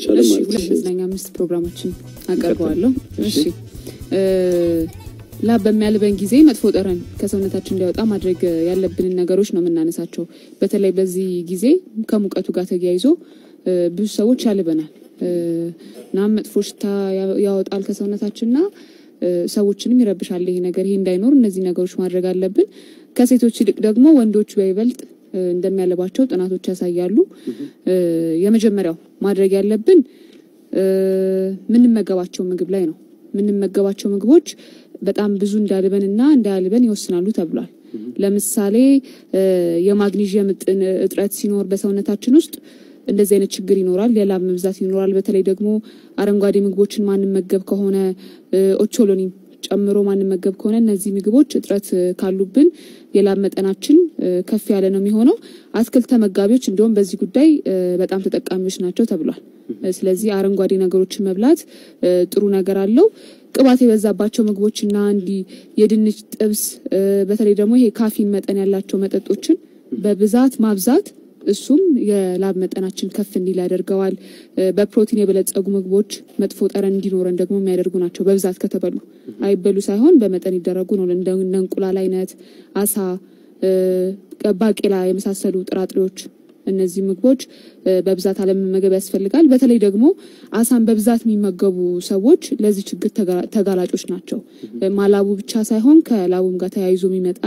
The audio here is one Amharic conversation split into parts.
አይቻልም እሺ ማለት ሁለት ነው። መዝናኛ አምስት ፕሮግራሞችን አቀርበዋለሁ። እሺ። እሺ እ፣ ላብ በሚያልበን ጊዜ መጥፎ ጠረን ከሰውነታችን እንዲያወጣ ማድረግ ያለብንን ነገሮች ነው የምናነሳቸው። በተለይ በዚህ ጊዜ ከሙቀቱ ጋር ተያይዞ እ፣ ብዙ ሰዎች ያልበናል እ፣ እናም መጥፎ ሽታ ያ- ያወጣል ከሰውነታችንና እ፣ ሰዎችንም ይረብሻል። ይሄ ነገር ይሄ እንዳይኖር እነዚህ ነገሮች ማድረግ አለብን። ከሴቶች ይልቅ ደግሞ ወንዶች በይበልጥ እ፣ እንደሚያለባቸው ጥናቶች ያሳያሉ። እ፣ የመጀመሪያው ማድረግ ያለብን እ፣ ምንመገባቸው ምግብ ላይ ነው። ምንመገባቸው ምግቦች በጣም ብዙ እንዳልበን እና እንዳያልበን ይወስናሉ ተብሏል። ለምሳሌ እ፣ የማግኒዥየም እጥን እጥረት ሲኖር በሰውነታችን ውስጥ እንደዚህ አይነት ችግር ይኖራል። የላብ መብዛት ይኖራል። በተለይ ደግሞ አረንጓዴ ምግቦችን ማንመገብ ከሆነ እ፣ ኦቾሎኒ ጨምሮ ማንመገብ ከሆነ እነዚህ ምግቦች እጥረት እ፣ ካሉብን የላብ መጠናችን እ፣ ከፍ ያለ ነው የሚሆነው። አትክልት ተመጋቢዎች እንዲሁም በዚህ ጉዳይ እ፣ በጣም ተጠቃሚዎች ናቸው ተብሏል። እ፣ ስለዚህ አረንጓዴ ነገሮችን መብላት እ፣ ጥሩ ነገር አለው። ቅባት የበዛባቸው ምግቦችና እንዲህ የድንች ጥብስ እ፣ በተለይ ደግሞ ይሄ ካፊን መጠን ያላቸው መጠጦችን በብዛት ማብዛት እሱም የላብ መጠናችን ከፍ እንዲል ያደርገዋል። እ፣ በፕሮቲን የበለጸጉ ምግቦች መጥፎ ጠረን እንዲኖረን ደግሞ የሚያደርጉ ናቸው። በብዛት ከተበሉ አይበሉ ሳይሆን በመጠን ይደረጉ ነው። እንደ እንደ እንቁላል አይነት፣ አሳ፣ እ፣ ባቄላ የመሳሰሉ ጥራጥሬዎች እነዚህ ምግቦች እ፣ በብዛት አለመመገብ ያስፈልጋል። በተለይ ደግሞ አሳን በብዛት የሚመገቡ ሰዎች ለዚህ ችግር ተጋ- ተጋላጮች ናቸው። እ፣ ማላቡ ብቻ ሳይሆን ከላቡም ጋር ተያይዞ የሚመጣ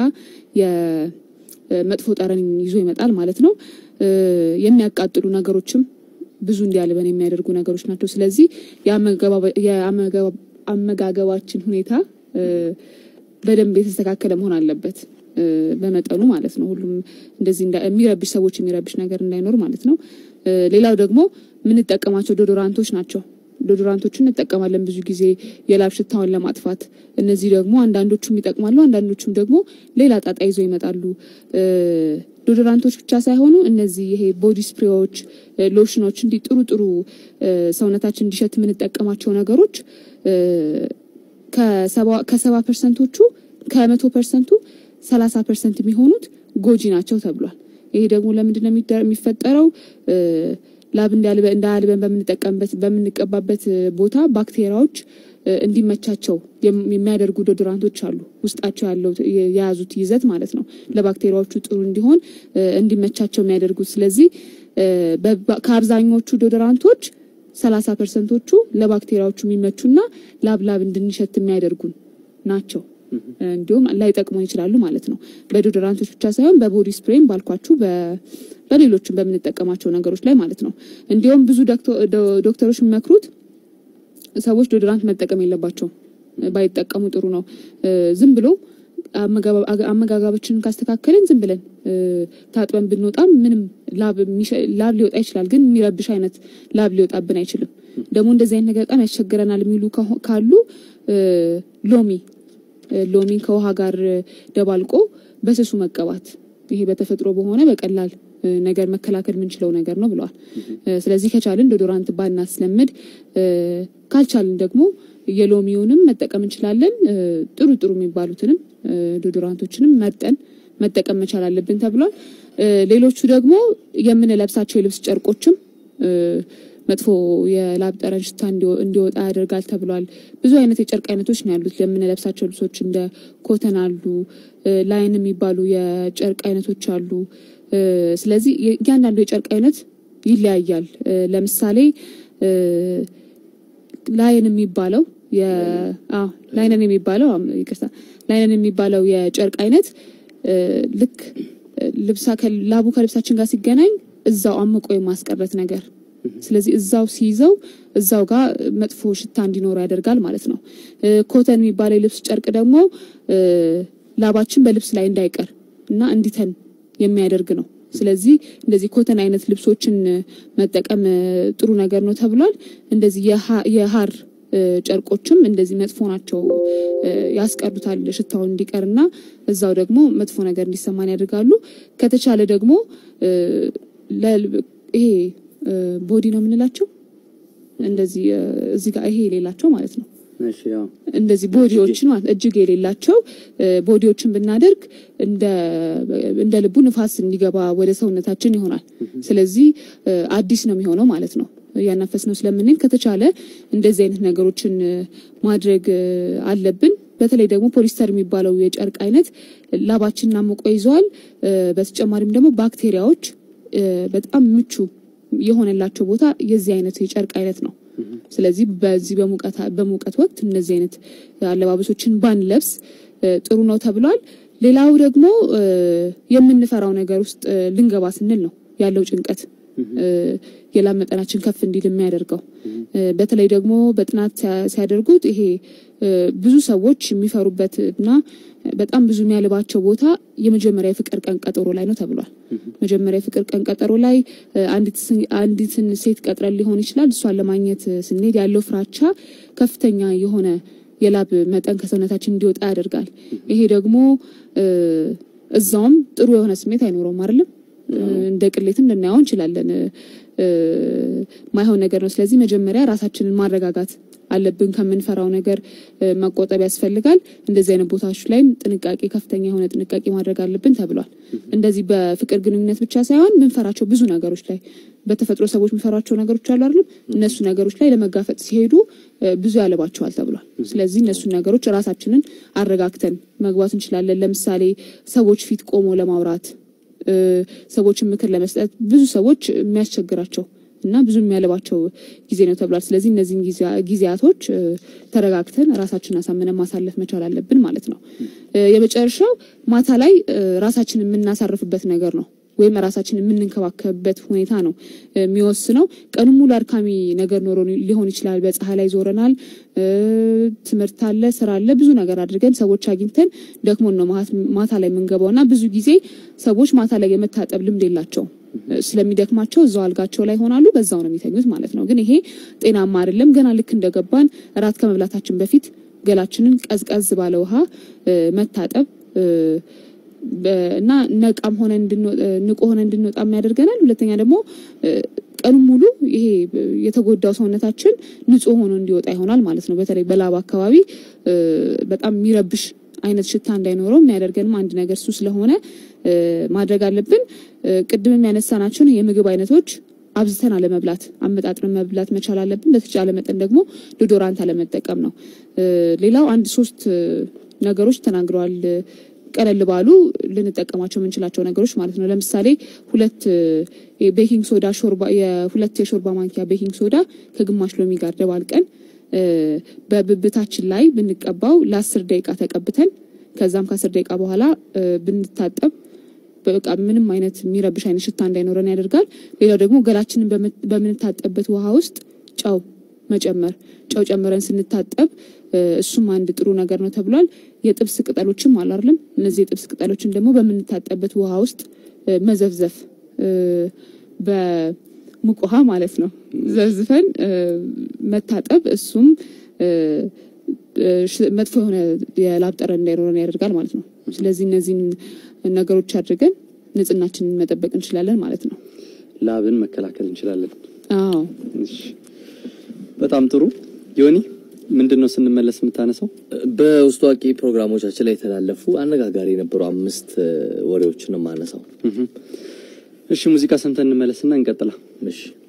የመጥፎ ጠረን ይዞ ይመጣል ማለት ነው። እ፣ የሚያቃጥሉ ነገሮችም ብዙ እንዲያልበን የሚያደርጉ ነገሮች ናቸው። ስለዚህ የአመጋባ- የአመጋባ- አመጋገባችን ሁኔታ እ፣ በደንብ የተስተካከለ መሆን አለበት እ፣ በመጠኑ ማለት ነው። ሁሉም እንደዚህ እንዳ- የሚረብሽ ሰዎች የሚረብሽ ነገር እንዳይኖር ማለት ነው። እ፣ ሌላው ደግሞ የምንጠቀማቸው ዶዶራንቶች ናቸው። ዶዶራንቶችን እንጠቀማለን ብዙ ጊዜ የላብ ሽታውን ለማጥፋት። እነዚህ ደግሞ አንዳንዶቹም ይጠቅማሉ፣ አንዳንዶቹም ደግሞ ሌላ ጣጣ ይዘው ይመጣሉ። እ፣ ዶዶራንቶች ብቻ ሳይሆኑ እነዚህ ይሄ ቦዲ ስፕሬዎች፣ እ፣ ሎሽኖች እንዲህ ጥሩ ጥሩ እ፣ ሰውነታችን እንዲሸት የምንጠቀማቸው ነገሮች እ፣ ከሰባ- ከሰባ ፐርሰንቶቹ ከመቶ ፐርሰንቱ ሰላሳ ፐርሰንት የሚሆኑት ጎጂ ናቸው ተብሏል። ይሄ ደግሞ ለምንድን ነው የሚደ- የሚፈጠረው? እ፣ ላብ እንዳያልበ- እንዳያልበን በምንጠቀምበት በምንቀባበት እ፣ ቦታ ባክቴሪያዎች እ፣ እንዲመቻቸው የም- የሚያደርጉ ዶዶራንቶች አሉ። ውስጣቸው ያለው ት- የ- የያዙት ይዘት ማለት ነው ለባክቴሪያዎቹ ጥሩ እንዲሆን እ፣ እንዲመቻቸው የሚያደርጉት። ስለዚህ እ፣ በባ- ከአብዛኞቹ ዶዶራንቶች ሰላሳ ፐርሰንቶቹ ለባክቴሪያዎቹ የሚመቹና ላብ ላብ እንድንሸት የሚያደርጉን ናቸው። እንዲሁም ላይጠቅሙን ይችላሉ ማለት ነው። በዶዶራንቶች ብቻ ሳይሆን በቦዲ ስፕሬም ባልኳችሁ በ- በሌሎችም በምንጠቀማቸው ነገሮች ላይ ማለት ነው። እንዲሁም ብዙ ዶክቶ- ዶ- ዶክተሮች የሚመክሩት ሰዎች ዶዶራንት መጠቀም የለባቸውም፣ ባይጠቀሙ ጥሩ ነው። እ፣ ዝም ብሎ አመጋባ- አመጋጋባችንን ካስተካከልን ዝም ብለን እ፣ ታጥበን ብንወጣም ምንም ላብ የሚሸ- ላብ ሊወጣ ይችላል፣ ግን የሚረብሽ አይነት ላብ ሊወጣብን አይችልም። ደግሞ እንደዚህ አይነት ነገር በጣም ያስቸግረናል የሚሉ ከሆ- ካሉ እ፣ ሎሚ እ፣ ሎሚን ከውሃ ጋር እ፣ ደባልቆ በስሱ መቀባት ይሄ በተፈጥሮ በሆነ በቀላል እ፣ ነገር መከላከል የምንችለው ነገር ነው ብለዋል። እ፣ ስለዚህ ከቻልን ዶዶራንት ባናስለምድ እ፣ ካልቻልን ደግሞ የሎሚውንም መጠቀም እንችላለን። እ፣ ጥሩ ጥሩ የሚባሉትንም እ፣ ዶዶራንቶችንም መርጠን መጠቀም መቻል አለብን ተብሏል። እ፣ ሌሎቹ ደግሞ የምንለብሳቸው የልብስ ጨርቆችም እ፣ መጥፎ የላብ ጠረን ሽታ እንዲወ- እንዲወጣ ያደርጋል ተብሏል። ብዙ አይነት የጨርቅ አይነቶች ነው ያሉት ለምንለብሳቸው ልብሶች እንደ ኮተን አሉ፣ እ፣ ላይን የሚባሉ የጨርቅ አይነቶች አሉ። እ፣ ስለዚህ የ- እያንዳንዱ የጨርቅ አይነት ይለያያል። እ፣ ለምሳሌ እ፣ ላይን የሚባለው የ- አዎ፣ ላይነን የሚባለው አም- ይቅርታ ላይነን የሚባለው የጨርቅ አይነት እ፣ ልክ እ፣ ልብሳ ከ- ላቡ ከልብሳችን ጋር ሲገናኝ እዛው አምቆ የማስቀረት ነገር ስለዚህ እዛው ሲይዘው እዛው ጋር መጥፎ ሽታ እንዲኖረው ያደርጋል ማለት ነው። እ፣ ኮተን የሚባለው የልብስ ጨርቅ ደግሞ እ፣ ላባችን በልብስ ላይ እንዳይቀር እና እንዲተን የሚያደርግ ነው። ስለዚህ እንደዚህ ኮተን አይነት ልብሶችን እ፣ መጠቀም እ፣ ጥሩ ነገር ነው ተብሏል። እንደዚህ የሀ- የሀር እ፣ ጨርቆችም እንደዚህ መጥፎ ናቸው፣ እ፣ ያስቀሩታል ሽታውን እንዲቀርና እዛው ደግሞ መጥፎ ነገር እንዲሰማን ያደርጋሉ። ከተቻለ ደግሞ እ፣ ለል- ይሄ እ፣ ቦዲ ነው የምንላቸው እንደዚህ እ፣ እዚህ ጋር ይሄ የሌላቸው ማለት ነው እሺ ያው እንደዚህ ቦዲዎችን ማለት እጅግ የሌላቸው እ፣ ቦዲዎችን ብናደርግ እንደ እንደ ልቡ ንፋስ እንዲገባ ወደ ሰውነታችን ይሆናል። ስለዚህ እ፣ አዲስ ነው የሚሆነው ማለት ነው። እያናፈስ ነው ስለምንል ከተቻለ እንደዚህ አይነት ነገሮችን ማድረግ አለብን። በተለይ ደግሞ ፖሊስተር የሚባለው የጨርቅ አይነት ላባችንን አሞቆ ይዘዋል። በተጨማሪም ደግሞ ባክቴሪያዎች በጣም ምቹ የሆነላቸው ቦታ የዚህ አይነት የጨርቅ አይነት ነው። ስለዚህ በዚህ በሙቀት ወቅት እነዚህ አይነት አለባበሶችን ባንለብስ ጥሩ ነው ተብሏል። ሌላው ደግሞ የምንፈራው ነገር ውስጥ ልንገባ ስንል ነው ያለው ጭንቀት የላብ መጠናችን ከፍ እንዲል የሚያደርገው በተለይ ደግሞ በጥናት ሲያደርጉት ይሄ ብዙ ሰዎች የሚፈሩበት እና በጣም ብዙ የሚያልባቸው ቦታ የመጀመሪያ የፍቅር ቀን ቀጠሮ ላይ ነው ተብሏል። መጀመሪያ የፍቅር ቀን ቀጠሮ ላይ አንዲትን ሴት ቀጥረን ሊሆን ይችላል። እሷን ለማግኘት ስንሄድ ያለው ፍራቻ ከፍተኛ የሆነ የላብ መጠን ከሰውነታችን እንዲወጣ ያደርጋል። ይሄ ደግሞ እዛውም ጥሩ የሆነ ስሜት አይኖረውም አይደለም። እንደ ቅሌትም ልናየው እንችላለን። ማይሆን ነገር ነው። ስለዚህ መጀመሪያ ራሳችንን ማረጋጋት አለብን። ከምንፈራው ነገር መቆጠብ ያስፈልጋል። እንደዚህ አይነት ቦታዎች ላይም ጥንቃቄ፣ ከፍተኛ የሆነ ጥንቃቄ ማድረግ አለብን ተብሏል። እንደዚህ በፍቅር ግንኙነት ብቻ ሳይሆን ምንፈራቸው ብዙ ነገሮች ላይ በተፈጥሮ ሰዎች የሚፈሯቸው ነገሮች አሉ አይደለም? እነሱ ነገሮች ላይ ለመጋፈጥ ሲሄዱ ብዙ ያለባቸዋል ተብሏል። ስለዚህ እነሱን ነገሮች ራሳችንን አረጋግተን መግባት እንችላለን። ለምሳሌ ሰዎች ፊት ቆሞ ለማውራት ሰዎችን ምክር ለመስጠት ብዙ ሰዎች የሚያስቸግራቸው እና ብዙ የሚያለባቸው ጊዜ ነው ተብሏል። ስለዚህ እነዚህን ጊዜያቶች ተረጋግተን ራሳችንን አሳምነን ማሳለፍ መቻል አለብን ማለት ነው። የመጨረሻው ማታ ላይ ራሳችንን የምናሳርፍበት ነገር ነው ወይም ራሳችንን የምንንከባከብበት ሁኔታ ነው የሚወስነው። ቀኑ ሙሉ አድካሚ ነገር ኖሮ ሊሆን ይችላል። በፀሐይ ላይ ዞረናል፣ ትምህርት አለ፣ ስራ አለ፣ ብዙ ነገር አድርገን ሰዎች አግኝተን ደክሞን ነው ማታ ላይ የምንገባው እና ብዙ ጊዜ ሰዎች ማታ ላይ የመታጠብ ልምድ የላቸውም። ስለሚደክማቸው እዛው አልጋቸው ላይ ሆናሉ፣ በዛው ነው የሚተኙት ማለት ነው። ግን ይሄ ጤናማ አይደለም። ገና ልክ እንደገባን እራት ከመብላታችን በፊት ገላችንን ቀዝቀዝ ባለ ውሃ መታጠብ እና ነቃም ሆነ ንቁ ሆነ እንድንወጣ ያደርገናል። ሁለተኛ ደግሞ ቀኑን ሙሉ ይሄ የተጎዳው ሰውነታችን ንጹህ ሆኖ እንዲወጣ ይሆናል ማለት ነው። በተለይ በላብ አካባቢ በጣም የሚረብሽ አይነት ሽታ እንዳይኖረው የሚያደርገንም አንድ ነገር እሱ ስለሆነ ማድረግ አለብን። ቅድምም ያነሳናቸውን የምግብ አይነቶች አብዝተን አለመብላት፣ አመጣጥረን መብላት መቻል አለብን። በተቻለ መጠን ደግሞ ዶዶራንት አለመጠቀም ነው። ሌላው አንድ ሶስት ነገሮች ተናግረዋል። ቀለል ባሉ ልንጠቀማቸው የምንችላቸው ነገሮች ማለት ነው። ለምሳሌ ሁለት ቤኪንግ ሶዳ ሾርባ የሁለት የሾርባ ማንኪያ ቤኪንግ ሶዳ ከግማሽ ሎሚ ጋር ደባልቀን በብብታችን ላይ ብንቀባው ለአስር ደቂቃ ተቀብተን ከዛም ከአስር ደቂቃ በኋላ ብንታጠብ በቃ ምንም አይነት የሚረብሽ አይነት ሽታ እንዳይኖረን ያደርጋል። ሌላው ደግሞ ገላችንን በምንታጠብበት ውሃ ውስጥ ጨው መጨመር ጨው ጨምረን ስንታጠብ እሱም አንድ ጥሩ ነገር ነው ተብሏል። የጥብስ ቅጠሎችም አሉ አይደለም? እነዚህ የጥብስ ቅጠሎችን ደግሞ በምንታጠብበት ውሃ ውስጥ መዘፍዘፍ በሙቅ ውሃ ማለት ነው ዘፍዝፈን መታጠብ እሱም መጥፎ የሆነ የላብ ጠረን እንዳይኖረን ያደርጋል ማለት ነው። ስለዚህ እነዚህን ነገሮች አድርገን ንጽህናችንን መጠበቅ እንችላለን ማለት ነው። ላብን መከላከል እንችላለን። አዎ በጣም ጥሩ ዮኒ፣ ምንድን ነው ስንመለስ የምታነሳው? በውስጥ አዋቂ ፕሮግራሞቻችን ላይ የተላለፉ አነጋጋሪ የነበሩ አምስት ወሬዎችን ነው የማነሳው። እሺ ሙዚቃ ሰምተን እንመለስና እንቀጥላ። እሺ